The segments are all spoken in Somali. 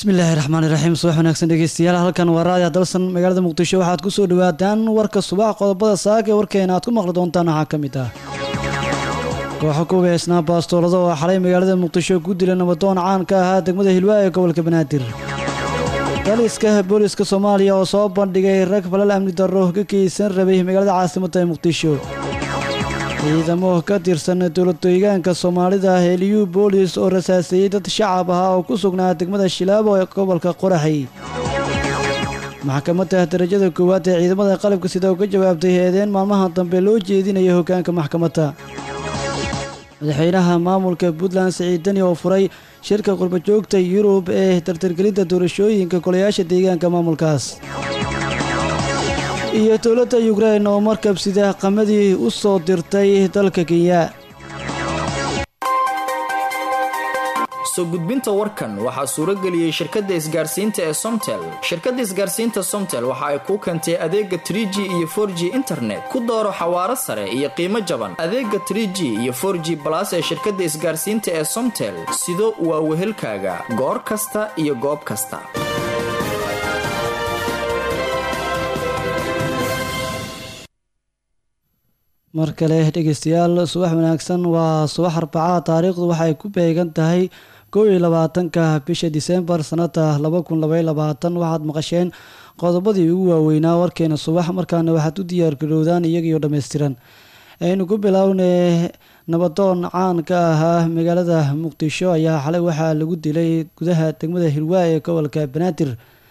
bismillaahi raxmaani raxiim subax wanaagsan dhegeystayaal halkan waa raadiya dalsan magaalada muqdisho waxaad ku soo dhawaataan warka subax qodobada saaka ee warkeena aad ku maqli doontaan waxaa ka mid ah kooxo ku weesnaa baastoolada oo xalay magaalada muqdisho ku dila nabadoon caan ka ahaa degmada hilwaa ee gobolka banaadir daliska booliska soomaaliya oo soo bandhigay rag falal amni darro ka keysan rabay magaalada caasimadda ee muqdisho ciidamo ka tirsan dowladdeegaanka soomaalida heliyu boolis oo rasaaseeyey dad shacab ahaa oo ku sugnaa degmada shilaabo ee gobolka qoraxay maxkamadda darajada koowaad ee ciidamada qalabka sida uga jawaabtay eedeen maalmaha dambe loo jeedinaya hoggaanka maxkamadda madaxweynaha maamulka puntland siciid deni oo furay shirka qurbajoogta yurub ee tartargelinta doorashooyinka golayaasha deegaanka maamulkaas iyo dowladda yukrain oo markab sida qamadii u soo dirtay dalka kenya soo gudbinta warkan waxaa suurageliyey shirkadda isgaarsiinta ee somtel shirkadda isgaarsiinta somtel waxa ay kuu keentay adeega tr g iyo for g internet ku dooro xawaaro sare iyo qiimo jaban adeega tr g iyo for g balas ee shirkadda isgaarsiinta ee somtel sido waa wehelkaaga goor kasta iyo goob kasta mar kale dhegeystayaal subax wanaagsan waa subax arbacaa taariikhdu waxay ku beegan tahay kow iyo labaatanka bisha disembar sanada laba kun labay labaatan waxaad maqasheen qodobadii ugu waaweynaa warkeena subax markaana waxaad u diyaargarowdaan iyagiyo dhammaystiran aynu ku bilownay nabadoon caan ka ahaa magaalada muqdisho ayaa xalay waxaa lagu dilay gudaha degmada hirwaa ee gobolka banaadir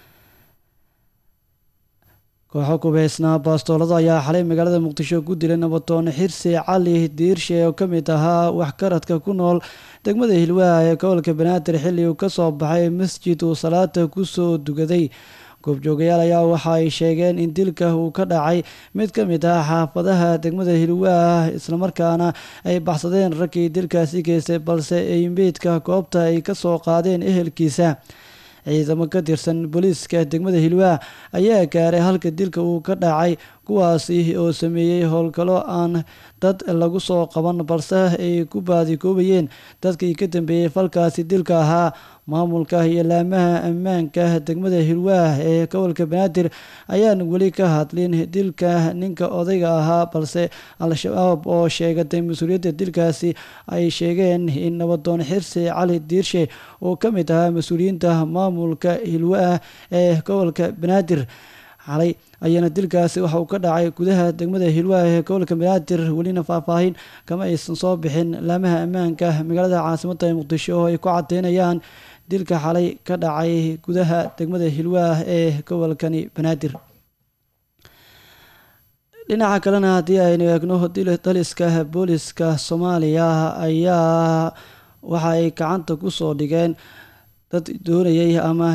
kooxo kubeysnaa baastoolada ayaa xalay magaalada muqdisho ku dilay nabadoon xirsi cali diirshe oo ka mid ahaa waxkaradka ku nool degmada hilwaa ee gobolka banaadir xilli uu ka soo baxay masjid uu salaada ku soo dugaday goobjoogayaal ayaa waxa ay sheegeen in dilka uu ka dhacay mid ka mid ah xaafadaha degmada hilwaa islamarkaana ay baxsadeen raggii dilkaasi geystay balse ay meydka goobta ay ka soo qaadeen ehelkiisa ciidamo ka tirsan booliiska degmada hilwaa ayaa gaaray halka dilka uu ka dhacay kuwaasi oo sameeyey howlgallo aan dad lagu soo qaban balse ay ku baadigoobayeen dadkii ka dambeeyey falkaasi dilka ahaa maamulka iyo laamaha ammaanka degmada hilwaa ee gobolka banaadir ayaan weli ka hadlin dilka ninka odayga ahaa balse al-shabaab oo sheegatay mas-uuliyadda dilkaasi ay sheegeen in nabadoon xirsi cali diirshe oo ka mid ahaa mas-uuliyiinta maamulka hilwaa ee gobolka banaadir xalay ayaana dilkaasi waxa uu ka dhacay gudaha degmada hilwaa ee gobolka banaadir welina faahfaahin kama aysan soo bixin laamaha ammaanka magaalada caasimadda ee muqdisho oo ay ku cadeynayaan dilka xalay ka dhacay gudaha degmada hilwaa ee gobolkani banaadir dhinaca kalena haddii aynu eegno daliska booliska soomaaliya ayaa waxa ay gacanta ku soo dhigeen dad doonayay ama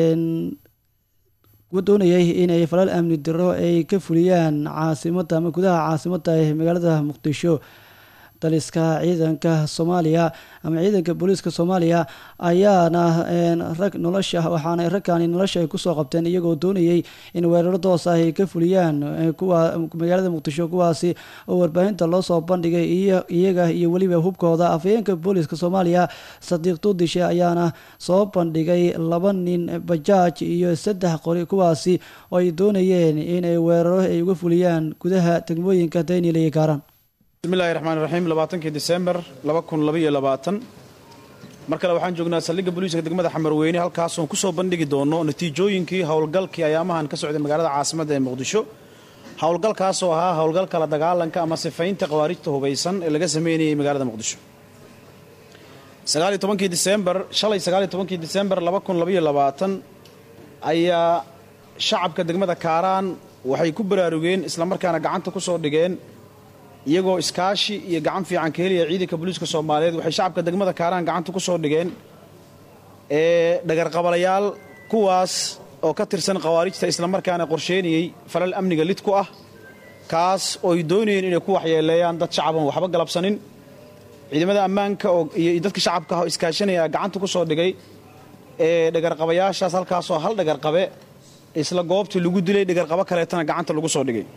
doonayay inay falal amni diro ay ka fuliyaan caasimadda ama gudaha caasimadda ee magaalada muqdisho daliska ciidanka soomaaliya ama ciidanka booliiska soomaaliya ayaana rag nolosha waxaana ragkani nolosha ay kusoo qabteen iyagoo doonayay in weeraro doos ah ay ka fuliyaan kuwa magaalada muqdisho kuwaasi oo warbaahinta loo soo bandhigay iyaga iyo weliba hubkooda afhayeenka booliiska soomaaliya sadiiq duudishe ayaana soo bandhigay laba nin bajaaj iyo saddex qori kuwaasi oo ay doonayeen inay weeraro ay uga fuliyaan gudaha degmooyinka daynil iyo gaaran bismillahi raxmaan raxiim labaatankii disembar laba kun labaiyo labaatan mar kale waxaan joognaa saldhigga booliiska degmada xamarweyne halkaasoon ku soo bandhigi doono natiijooyinkii howlgalkii ayaamahan ka socday magaalada caasimadda ee muqdisho howlgalkaasoo ahaa howlgalka la dagaalanka ama sifaynta khawaarijta hubaysan ee laga sameynayay magaalada muqdisho sagaaliyo tobankii disembar shalay sagaaliyo tobankii disembar laba kun labaiyo labaatan ayaa shacabka degmada kaaraan waxay ku baraarugeen islamarkaana gacanta ku soo dhigeen iyagoo iskaashi iyo gacan fiican ka helaya ciidanka booliiska soomaaliyeed waxay shacabka degmada kaaraan gacanta ku soo dhigeen ee dhagarqabalayaal kuwaas oo ka tirsan khawaarijta islamarkaana qorsheynayey falal amniga lid ku ah kaas oo ay doonayeen inay ku waxyeeleeyaan dad shacaban waxba galabsanin ciidamada ammaanka iyo dadka shacabka ah oo iskaashanaya gacanta ku soo dhigay ee dhagarqabayaashaas halkaasoo hal dhagarqabe isla goobtii lagu dilay dhagarqabo kaleetana gacanta lagu soo dhigay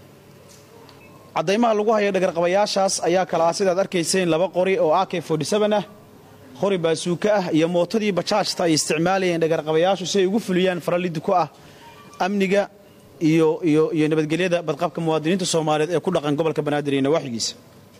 caddaymaha lagu haya dhagarqabayaashaas ayaa kala ah sidaad arkayseen laba qori oo ak ah qori baasuuka ah iyo mootadii bajaajta ay isticmaalayeen dhagarqabayaashu si ay ugu fuliyaan faralidi ku ah amniga iyo iyo iyo nabadgelyada badqabka muwaadiniinta soomaaliyeed ee ku dhaqan gobolka banaadir iyo nawaaxigiisa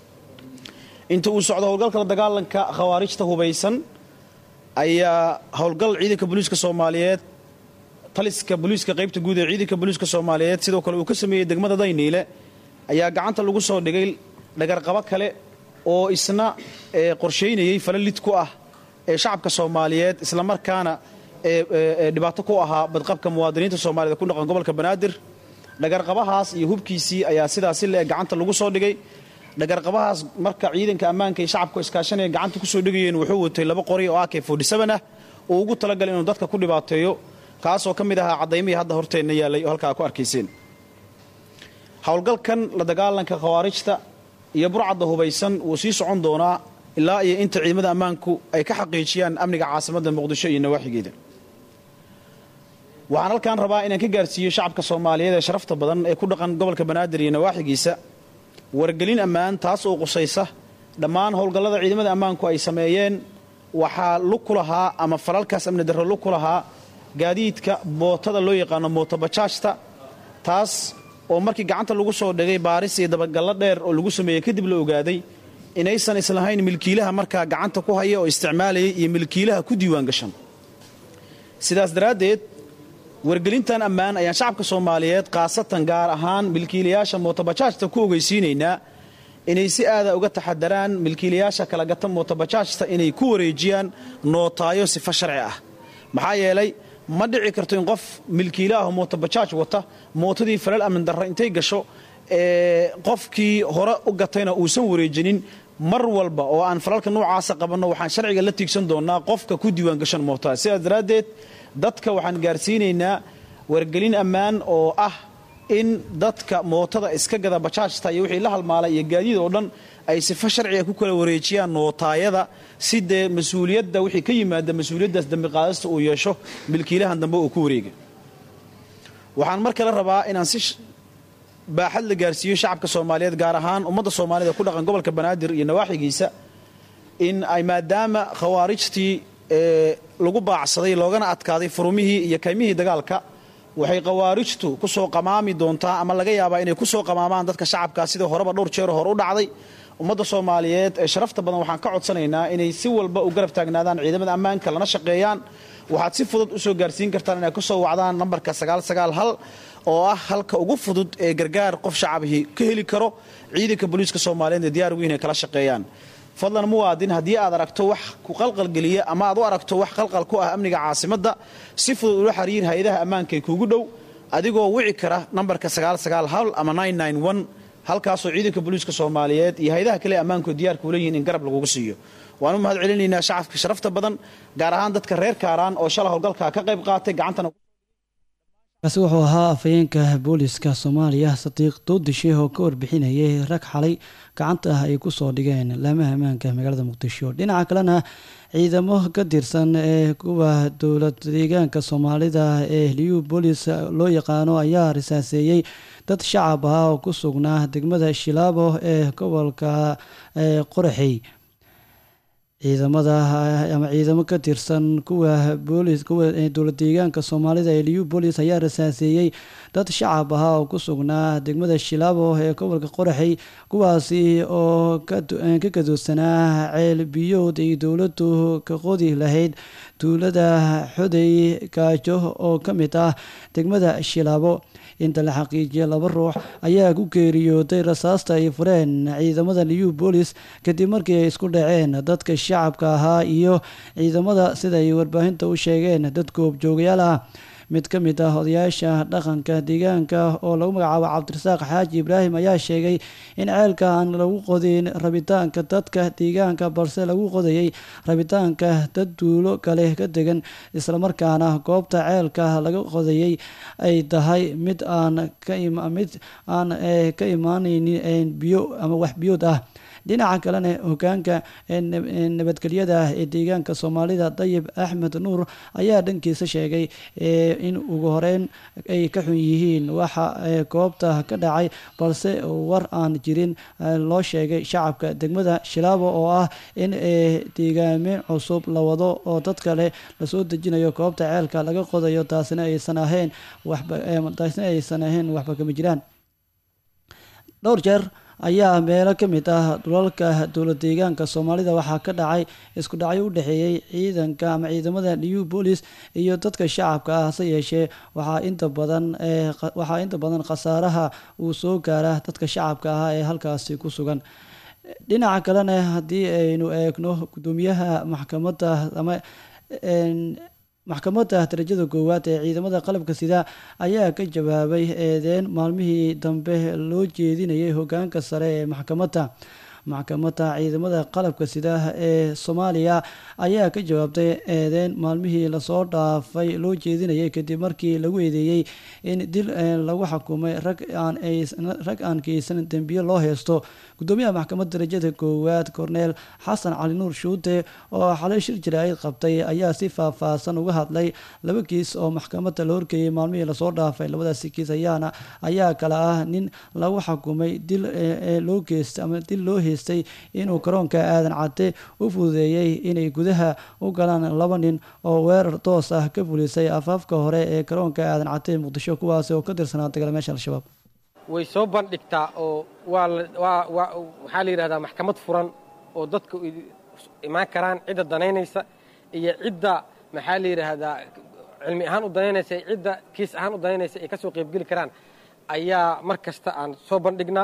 inta uu socdo howlgalka la dagaalanka khawaarijta hubaysan ayaa howlgal ciidanka booliiska soomaaliyeed taliska booliiska qaybta guud ee ciidanka booliiska soomaaliyeed sidoo kale uu ka sameeyey degmada dayniile ayaa gacanta lagu soo dhigay dhagarqabo kale oo isna qorshaynayey falalid ku ah ee shacabka soomaaliyeed islamarkaana dhibaato ku ahaa badqabka muwaadiniinta soomaaliyed ku dhaqan gobolka banaadir dhagarqabahaas iyo hubkiisii ayaa sidaasi le gacanta lagu soo dhigay dhagarqabahaas marka ciidanka ammaanka iyo shacabka iskaashanaya gacanta kusoo dhigayeen wuxuu watay laba qori oo ak ah oo ugu talagalay inuu dadka ku dhibaateeyo kaasoo ka mid ahaa caddaymihii hadda horteenna yaallay oo halkaa ku arkayseen howlgalkan la dagaalanka khawaarijta iyo burcadda hubaysan wuu sii socon doonaa ilaa iyo inta ciidamada ammaanku ay ka xaqiijiyaan amniga caasimadda muqdisho iyo nawaaxigeeda waxaan halkaan rabaa inaan ka gaarsiiyo shacabka soomaaliyeed ee sharafta badan ee ku dhaqan gobolka banaadir iyo nawaaxigiisa wargelin ammaan taas oo qusaysa dhammaan howlgallada ciidamada ammaanku ay sameeyeen waxaa lug ku lahaa ama falalkaas amni darro lug ku lahaa gaadiidka mootada loo yaqaano mootobajaajta taas oo markii gacanta lagu soo dhigay baaris iyo dabagallo dheer oo lagu sameeyey kadib la ogaaday inaysan islahayn milkiilaha markaa gacanta ku haya oo isticmaalayay iyo milkiilaha ku diiwaan gashan sidaas daraaddeed wargelintan ammaan ayaan shacabka soomaaliyeed khaasatan gaar ahaan milkiilayaasha mootobajaajta ku ogeysiinaynaa inay si aada uga taxadaraan milkiilayaasha kala gata mootobajaajta inay ku wareejiyaan nootaayo sifo sharci ah maxaa yeelay ma dhici karto in qof milkiilaaho mootobajaaj wata mootadii falal amni darra intay gasho qofkii hore u gatayna uusan wareejinin mar walba oo aan falalka noocaasa qabanno waxaan sharciga la tiigsan doonnaa qofka ku diiwaan gashan mootada sidaas daraaddeed dadka waxaan gaarsiinaynaa wargelin ammaan oo ah in dadka mootada iska gada bajaajta iyo wixii la halmaalay iyo gaadiid oo dhan ay sifo sharciga ku kala wareejiyaan nootaayada si dee mas-uuliyadda wixii ka yimaada mas-uuliyaddaas dambiqaadasta uu yeesho milkiilahan dambe uu ku wareega waxaan mar kale rabaa inaan si baaxad la gaarsiiyo shacabka soomaaliyeed gaar ahaan ummadda soomaalida ku dhaqan gobolka banaadir iyo nawaaxigiisa in ay maadaama khawaarijtii lagu baacsaday loogana adkaaday furumihii iyo kaymihii dagaalka waxay khawaarijtu ku soo qamaami doontaa ama laga yaabaa inay ku soo qamaamaan dadka shacabkaa sidii horeba dhowr jeer hore u dhacday ummadda soomaaliyeed ee sharafta badan waxaan ka codsanaynaa inay si walba u garab taagnaadaan ciidamada ammaanka lana shaqeeyaan waxaad si fudud u soo gaarsiin kartaan inay ku soo wacdaan nambarka sagaalsagaalhal oo ah halka ugu fudud ee gargaar qof shacabihii ka heli karo ciidanka booliiska soomaaliyeed ee diyaar weyn ay kala shaqeeyaan fadlan muwaadin haddii aad aragto wax ku qalqalgeliya ama aad u aragto wax qalqal ku ah amniga caasimadda si fudud ula xiriir hay-adaha ammaanka ee kuugu dhow adigoo wici kara nambarka sagaalsagaalhal ama halkaasoo ciidanka booliiska soomaaliyeed iyo hay-adaha kale ammaanku diyaarkuu leeyihiin in garab lagugu siiyo waan u mahad celinaynaa shacabka sharafta badan gaar ahaan dadka reer kaaraan oo shala howlgalka ka qayb qaatay gacantana kaasi wuxuu ahaa afhayeenka booliska soomaaliya sadiiq doodishe oo ka warbixinayay rag xalay gacanta ah ay kusoo dhigeen laamaha ammaanka magaalada muqdisho dhinaca kalena ciidamo ka tirsan ee kuwa dowlad deegaanka soomaalida ee liyu boolis loo yaqaano ayaa risaaseeyey dad shacab ah oo ku sugnaa degmada shilaabo ee gobolka qoraxey ciidamada ama ciidamo ka tirsan kuwa boolis kuwa dowlad deegaanka soomaalida ee liyu boolis ayaa rasaaseeyey dad shacab ah oo ku sugnaa degmada shilaabo ee gobolka qoraxey kuwaasi oo ka gadoodsanaa ceel biyood ay dowladdu ka qodi lahayd tuulada xoday gaajo oo ka mid ah degmada shilaabo inta la xaqiijiyay laba ruux ayaa ku geeriyooday rasaasta ay fureen ciidamada liyu boolis kadib markii ay isku dhaceen dadka shacabka ahaa iyo ciidamada sida ay warbaahinta u sheegeen dad goobjoogayaal ah mid ka mid ah odayaasha dhaqanka deegaanka oo lagu magacaabo cabdirasaaq xaaji ibraahim ayaa sheegay in ceelka aan lagu qodin rabitaanka dadka deegaanka balse lagu qodayay rabitaanka dad duulo kale ka degan islamarkaana goobta ceelka laga qodayay ay tahay mid aan mid aan ka imaanaynin biyo ama wax biyood ah dhinaca kalena hogaanka nabadgelyada ee deegaanka soomaalida dayib axmed nuur ayaa dhankiisa sheegay in ugu horeyn ay ka xun yihiin waxa goobta ka dhacay balse war aan jirin loo sheegay shacabka degmada shilaabo oo ah in deegaamin cusub la wado oo dad kale lasoo dejinayo goobta ceelka laga qodayo taasina aysan ahayn taasina aysan ahayn waxba kama jiraan dhowr jeer ayaa meelo ka mid ah dhulalka dowlad deegaanka soomaalida waxaa ka dhacay isku dhacyo u dhexeeyey ciidanka ama ciidamada new bolis iyo dadka shacabka ah hase yeeshee waxaa inta badan waxaa inta badan khasaaraha uu soo gaara dadka shacabka ah ee halkaasi ku sugan dhinaca kalena haddii aynu eegno guddoomiyaha maxkamadda ama maxkamadda darajada koowaad ee ciidamada qalabka sida ayaa ka jawaabay eedeyn maalmihii dambe loo jeedinayay hogaanka sare ee maxkamadda maxkamadda ciidamada qalabka sida ee soomaaliya ayaa ka jawaabtay eedeyn maalmihii lasoo dhaafay loo jeedinayay kadib markii lagu eedeeyey in dil lagu xukumay rag aanrag aan keysan dembiye loo heysto gudoomiyaha maxkamadda darajada koowaad korneel xasan cali nuur shuute oo xalay shir jaraa'id qabtay ayaa si faahfaahsan uga hadlay laba kiis oo maxkamadda la horkeeyey maalmihii lasoo dhaafay labadaasi kiis ayaana ayaa kale ah nin lagu xukumay dil loo geystay ama dil loo heystay inuu garoonka aadan cadde u fududeeyey inay gudaha u galaan laba nin oo weerar toos ah ka fulisay afaafka hore ee garoonka aadan cadde muqdisho kuwaasi oo ka tirsanaa dagaalmeesha al-shabaab way soo bandhigtaa oo waa waxaa la yidhahdaa maxkamad furan oo dadka imaan karaan cidda danaynaysa iyo cidda maxaa la yidhaahdaa cilmi ahaan u danaynaysa iyo cidda kiis ahaan u danaynaysa ay ka soo qaybgeli karaan ayaa mar kasta aan soo bandhignaa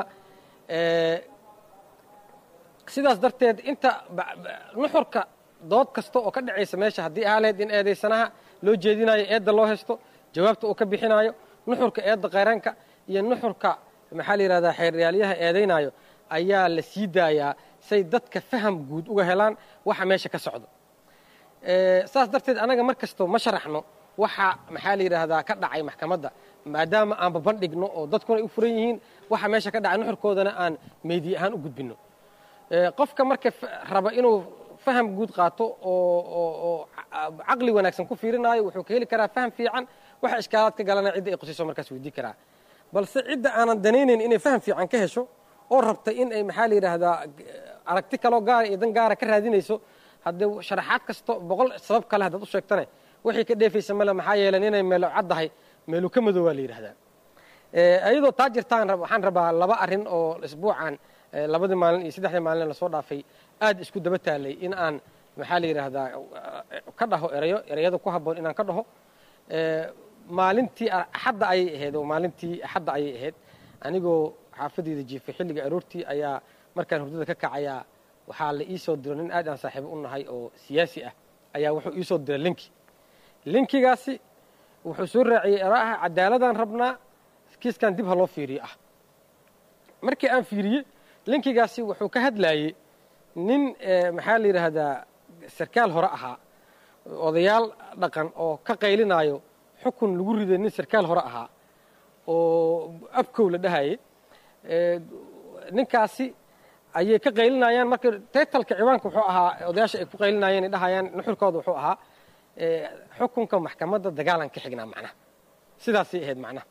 sidaas darteed inta nuxurka dood kasta oo ka dhacaysa meesha haddii aaleed in eedaysanaha loo jeedinayo eedda loo haysto jawaabta uu ka bixinayo nuxurka eedda qayraanka iyo nuxurka maxaa la yidhahdaa xeeryaalyaha eedaynayo ayaa la sii daayaa say dadka faham guud uga helaan waxa meesha ka socdo saas darteed anaga mar kasto ma sharaxno waxa maxaa la yidhaahdaa ka dhacay maxkamadda maadaama aan babandhigno oo dadkuna ay u furan yihiin waxa meesha ka dhacay nuxurkoodana aan meediye ahaan u gudbinno qofka marka raba inuu faham guud qaato oo caqli wanaagsan ku fiirinaayo wuxuu ka heli karaa faham fiican waxa ishkaalaad ka galana cidda ay qusiso markaas weydii karaa balse cidda aanan danaynayn inay faham fiican ka hesho oo rabta in ay maxaa la yidhaahdaa aragti kaloo gaara iyo dan gaara ka raadinayso haddee sharaxaad kasto boqol sabab kale haddaad u sheegtane wixii ka dheefaysa male maxaa yeelan inay meelo caddahay meelu ka madow waa la yidhahdaa iyadoo taa jirtaan waxaan rabaa laba arrin oo isbuucan labadii maalin iyo saddexdii maalin lasoo dhaafay aad isku daba taalay in aan maxaa la yidhaahdaa ka dhaho erayo ereyada ku habboon inaan ka dhaho maalintii axadda ayay ahayd oo maalintii axadda ayay ahayd anigoo xaafadeyda jiifay xilliga aroortii ayaa markaan hurdada ka kacayaa waxaa la ii soo diro nin aad aan saaxiibo u nahay oo siyaasi ah ayaa wuxuu ii soo diray linki linkigaasi wuxuu soo raaciyey eraaha cadaaladaan rabnaa kiiskan dib ha loo fiiriyo ah markii aan fiiriyey linkigaasi wuxuu ka hadlaayey nin maxaa la yidhaahdaa sarkaal hore ahaa odayaal dhaqan oo ka qaylinaayo xukun lagu riday nin sarkaal hore ahaa oo abkow la dhahayay ninkaasi ayay ka qaylinayaan marka taytalka ciwaanka wuxuu ahaa odayaasha ay ku qaylinayeen ay dhahayaan nuxurkooda wuxuu ahaa xukunka maxkamadda dagaalan ka xignaa macnaha sidaasay ahayd macnaha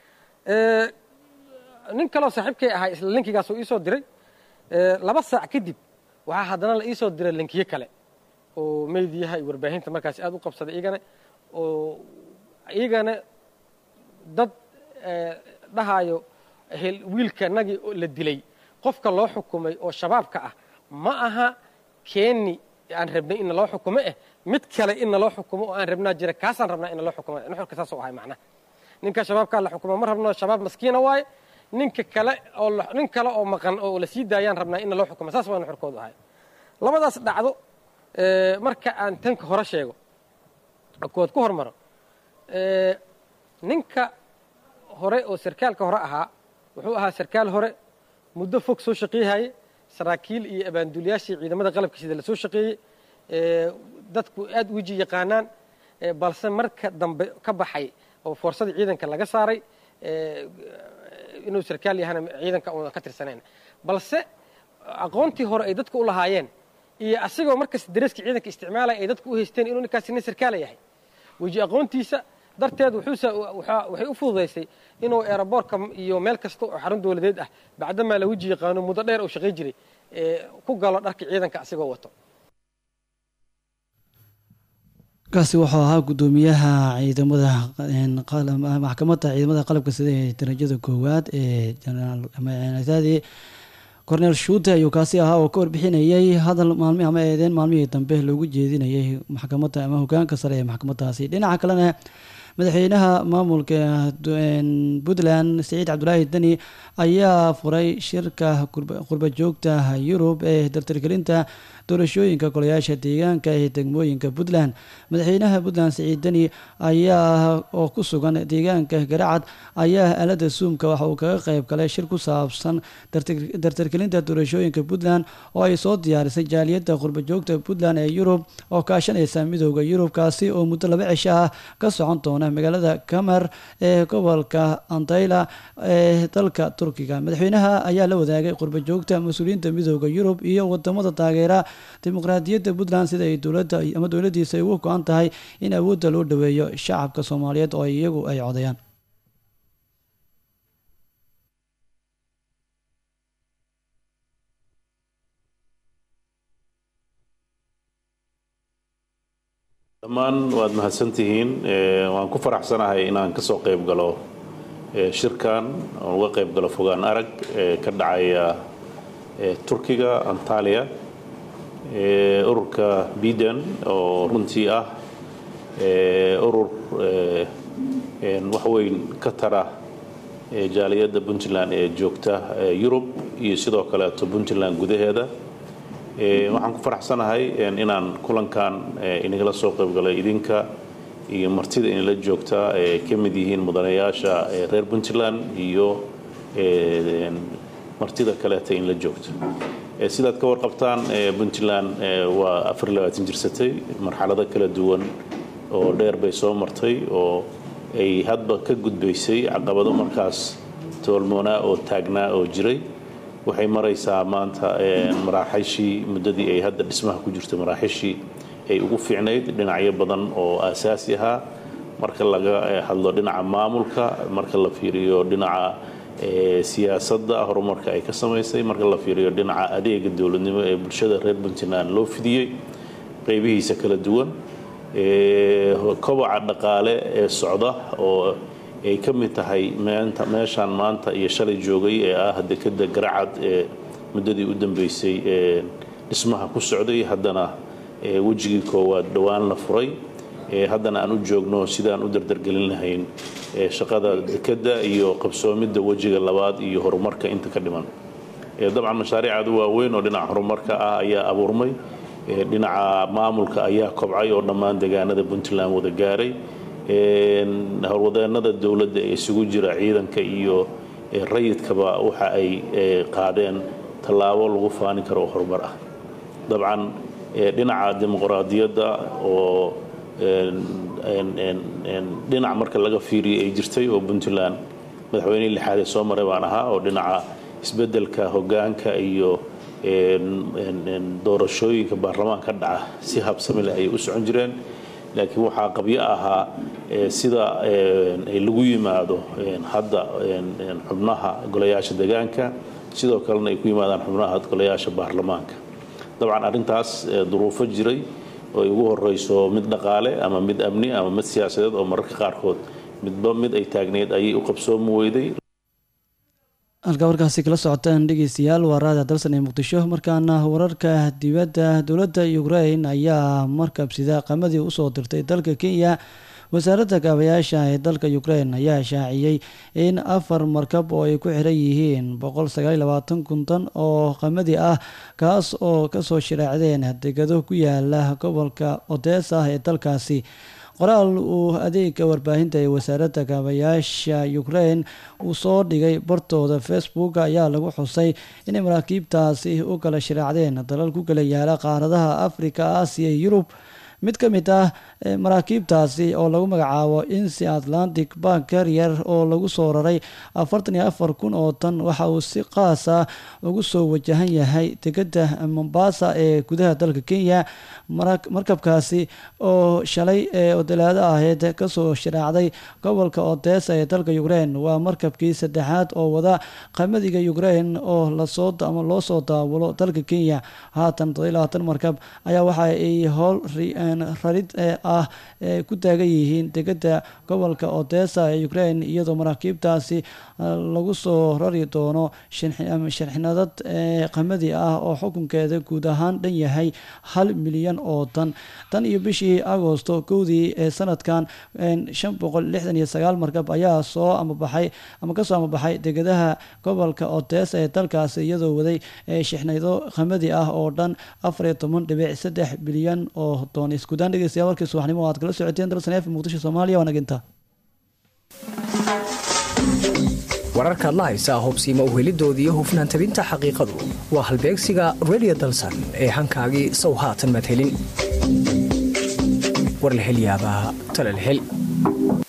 nin kaloo saaxiibkay ahaa isla linkigaas uu iisoo diray laba saac kadib waxaa haddana la iisoo diray linkiyo kale oo meydiyaha iyo warbaahinta markaas aad u qabsaday iyagana oo iyagana dad dhahaayo wiilka nagii la dilay qofka loo xukumay oo shabaabka ah ma aha keeni aan rabnay in naloo xukumo eh mid kale in naloo xukumo oo aan rabnaa jira kaasaan rabnaa in naloo xukumo nuxurka saasoo ahay macnaha ninka shabaabkaa la xukumo ma rabno shabaab maskiina waaye ninka kale oo nin kale oo maqan oo la sii daayaan rabnaa in naloo xukumo saas waa nuxurkoodu ahay labadaas dhacdo marka aan tanka hore sheego kood ku hormaro ninka hore oo sarkaalka hore ahaa wuxuu ahaa sarkaal hore muddo fog soo shaqeeyahaye saraakiil iyo abaanduliyaashii ciidamada qalabka sida la soo shaqeeyey dadku aad weji yaqaanaan balse marka dambe ka baxay oo foorsadii ciidanka laga saaray inuu sarkaal yahana ciidanka una ka tirsanayn balse aqoontii hore ay dadku u lahaayeen iyo asigoo markas dareeska ciidanka isticmaalaya ay dadku u haysteen inuu ninkaasi nin sarkaala yahay weji aqoontiisa darteed waxay u fududaysay inuu eeraboorka iyo meel kasta oo xarun dowladeed ah bacdamaa la weji yaqaano muddo dheer oo shaqay jiray ku galo dharka ciidanka asigoo wato kaasi wuxuu ahaa guddoomiyaha ciidamada maxkamadda ciidamada qalabka sida ee darajada koowaad ee jenaraal cornel shuute ayuu kaasi ahaa oo ka warbixinayay hadal maalmi ama eedeen maalmihii dambe loogu jeedinayay maxkamadda ama hogaanka sare ee maxkamaddaasi dhinaca kalena madaxweynaha maamulka puntland siciid cabdulaahi deni ayaa furay shirka qurba joogta yurub ee dartargelinta doorashooyinka golayaasha deegaanka ee degmooyinka puntland madaxweynaha puntland siciid deni ayaa oo ku sugan deegaanka garacad ayaa aalada suumka waxa uu kaga qayb galay shir ku saabsan dartargelinta doorashooyinka puntland oo ay soo diyaarisay jaaliyadda qurba joogta puntland ee yurub oo kaashanaysa midooda yurub kaasi oo muddo laba cisho ah ka socon doona magaalada kamer ee gobolka antayla ee dalka turkiga madaxweynaha ayaa la wadaagay qurba joogta mas-uuliyiinta midooda yurub iyo wadamada taageera dimuqraadiyadda puntland sida ay dowladda ama dowladiisa ay ugu go-an tahay in awoodda loo dhaweeyo shacabka soomaaliyeed oo iyagu ay codayaan dhammaan waad mahadsantihiin waan ku faraxsanahay inaan kasoo qayb galo shirkan oon uga qayb galo fogaan arag ee ka dhacaya turkiga antaliya ururka biden oo runtii ah urur waxweyn ka tara jaaliyadda puntland ee joogta yurub iyo sidoo kaleeto puntland gudaheeda waxaan ku faraxsanahay inaan kulankan inagala soo qaybgalay idinka iyo martida inala joogta ee ka mid yihiin mudanayaasha reer puntland iyo martida kaleeta inla joogta sidaad ka warqabtaan puntland waa jirsatay marxalado kala duwan oo dheer bay soo martay oo ay hadba ka gudbaysay caqabado markaas toolmoonaa oo taagnaa oo jiray waxay maraysaa maanta maraaxishii muddadii ay hadda dhismaha ku jirto maraaxishii ay ugu fiicnayd dhinacyo badan oo aasaasi ahaa marka laga hadlo dhinaca maamulka marka la fiiriyo dhinaca siyaasadda horumarka ay ka samaysay marka la fiiriyo dhinaca adeega dowladnimo ee bulshada reer puntland loo fidiyey qaybihiisa kala duwan kobaca dhaqaale ee socda oo ay ka mid tahay meeshaan maanta iyo shalay joogay ee ah dekeda garacad ee muddadii u dambeysay ee dhismaha ku socday haddana wejigii koowaad dhowaan la furay haddana aan u joogno sidaan u dardargelin lahayn shaqada dekeda iyo qabsoomidda wejiga labaad iyo horumarka inta ka dhiman dabcan mashaariicadu waaweyn oo dhinaca horumarka ah ayaa abuurmay dhinaca maamulka ayaa kobcay oo dhammaan deegaanada puntland wada gaaray howlwadeenada dowladda ee isugu jira ciidanka iyo rayidkaba waxa ay qaadeen tallaabo lagu faanin karo oo horumar ah dabcan dhinaca dimuqraadiyadda oo dhinac marka laga fiiriyo ay jirtay oo puntland madaxweynihii lixaad ee soo maray baan ahaa oo dhinaca isbeddelka hoggaanka iyo doorashooyinka baarlamaanka dhaca si habsami leh ayay u socon jireen laakiin waxaa qabyo ahaa sida lagu yimaado hadda xubnaha golayaasha deegaanka sidoo kalena ay ku yimaadaan xubnaha golayaasha baarlamaanka dabcan arrintaas duruufo jiray oo ay ugu horeyso mid dhaqaale ama mid amni ama mid siyaasadeed oo mararka qaarkood midba mid ay taagneyd ayay u qabsoomi weyday halkaa warkaasi kala socotaan dhegeystayaal waa raada dalsan ee muqdisho markaana wararka dibadda dowladda ukrain ayaa markabsida qamadii usoo dirtay dalka kenya wasaaradda kaabayaasha ee dalka ukrain ayaa shaaciyey in afar markab oo ay ku xiran yihiin boqol sagaal labaatan kuntan oo qamadi ah kaas oo kasoo shiraacdeen degado ku yaala gobolka odesa ee dalkaasi qoraal uu adeega warbaahinta ee wasaaradda kaabayaasha ukrain uu soo dhigay bartooda facebook ayaa lagu xusay inay maraakiibtaasi u kala shiraacdeen dalal ku kala yaala qaaradaha afrika aasiya yurub mid ka mid ah maraakiibtaasi oo lagu magacaabo insi atlantic bank carrier oo lagu soo raray afartan iyo afar kun oo tan waxa uu si qaas ah ugu soo wajahan yahay degada mombasa ee gudaha dalka kenya markabkaasi oo shalay ee odolaado aheyd kasoo sharaacday gobolka odesa ee dalka ukraine waa markabkii saddexaad oo wada qamadiga ukraine oo lasoo ama loo soo daawulo dalka kenya haatan todolabaatan markab ayaa waxa ay howl rarid ah ku taagan yihiin degada gobolka odesa ee ukraine iyadoo maraakiibtaasi lagu soo rari doono sharxinadad qamadi ah oo xukunkeeda guud ahaan dhan yahay hal milyan oo tan tan iyo bishii agosto kowdii ee sanadkan shan boqol lixdan iyo sagaal markab ayaa soo amabaxay ama kasoo amabaxay degadaha gobolka odesa ee dalkaasi iyadoo waday shixnaydo qamadi ah oo dhan afar iyo toban dhibic saddex bilyan oo doon iskuudaan dhegeystayaal warkii subaxnimo aad kala socoteen dalsan f muqdisho soomaaliya waa naginta wararkaad la haysaa hubsiima uhelidoodii hufnaan tabinta xaqiiqadu waa halbeegsiga redio dalsan ee hankaagii sow haatan maad helin war la hel yaabaa tala la hel